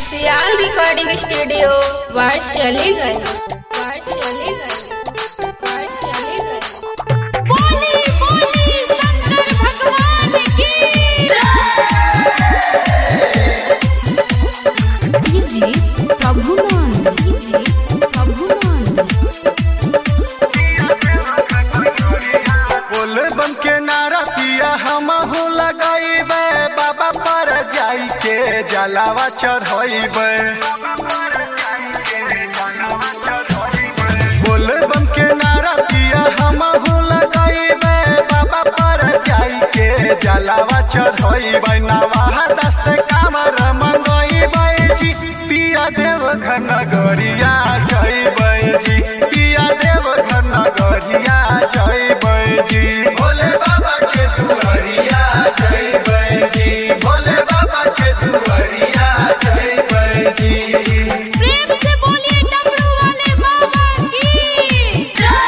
सियाल recording studio वाटशलीगंज वाटशलीगंज वाटशलीगंज बोली बोली शंकर भगवान की डीजे प्रभुनंद डीजे प्रभुनंद बोले बम के नारा पिया हम हो लगाइबे बाबा पर जाई के जलावा चढ़ाइबे बोले बम के नारा पिया हम हो लगाइबे बाबा पर जाई के जलावा चढ़ाइबे नवाह दस कामर मंगइबे जी पिया देव घन गरिया जइबे जी पिया देव घन गरिया जइबे जी भोले बाबा के दुआरिया जइबे जी भोले बाबा के दुआरिया जइबे जी प्रेम से बोलिए डमरू वाले बाबा की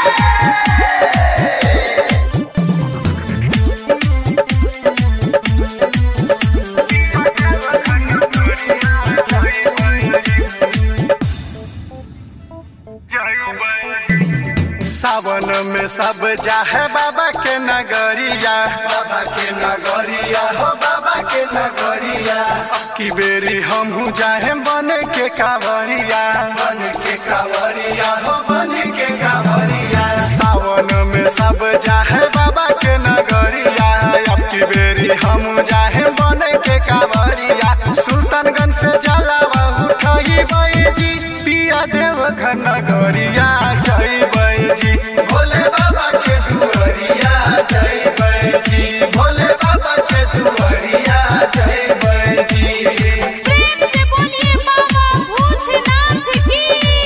सावन में सब जाहे बाबा के नगरिया बाबा के नगरिया हो बाबा के नगरिया की बेरी हमहू जाहे बन के कावरिया बन के कावरिया हो बन के कावरिया सावन में सब जाहे बाबा के नगरिया अब की बेरी हम जाहे बन के कावरिया सुल्तानगंज से जलावा उठाई जी पिया देव घन नगरिया जय जी भोले बाबा के दुआरिया जय जी भोले बाबा के दुआरिया जय जी प्रेम से बोलिए बाबा भूतनाथ की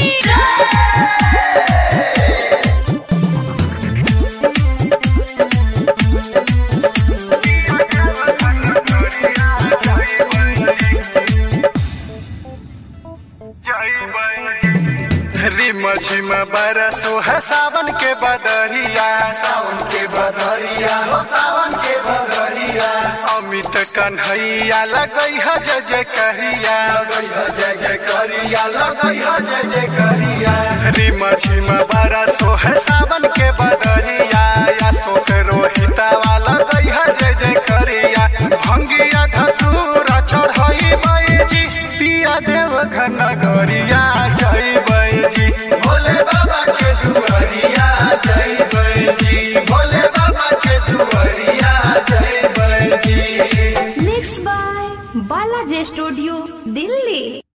रिम झिम बरसो है सावन के बदरिया सावन के बदरिया हो सावन के बदरिया अमित कन्हैया लगई है जय जय करिया लगई है जय जय करिया लगई है जय जय करिया रिम झिम बरसो है सावन के बदरिया या शोक रोहिता वाला गई है जय जय करिया भंगिया धतूरा चढ़ई जी पिया देव घन गरिया जय जी भोले बाबा के दुआरिया जय जी भोले बाबा के दुआरिया जय जी mix by Balaji studio Delhi